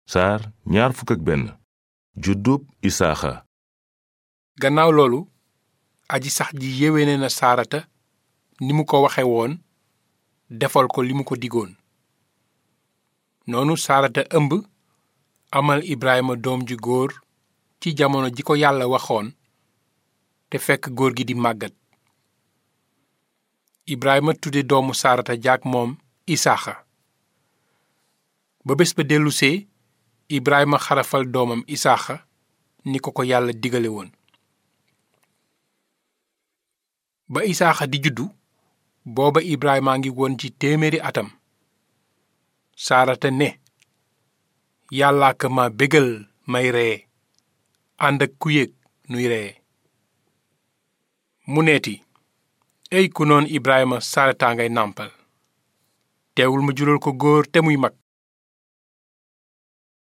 saar ñaar fukk ak benn juddub isaaxa gannaaw loolu aji sax ji yéwéne na saarata ni mu ko waxe woon defal ko li mu ko digoon noonu saarata ëmb amal ibrahima doom ju góor ci jamono ji ko yàlla waxoon te fekk góor gi di màggat ibrahima tudde doomu saarata jaak moom isaaxa ba bés ba dellusee ibrahima xarafal doomam isaaxa ni ko ko yàlla digale woon ba isaaxa di juddu booba ibrahima ngi woon ci téeméeri atam saarata ne yàllaa ka ma bégal may ree ànd ak ku yëg nuy ree mu neeti ey ku noon ibrahima saarataa ngay nàmpal teewul ma jural ko góor te muy mag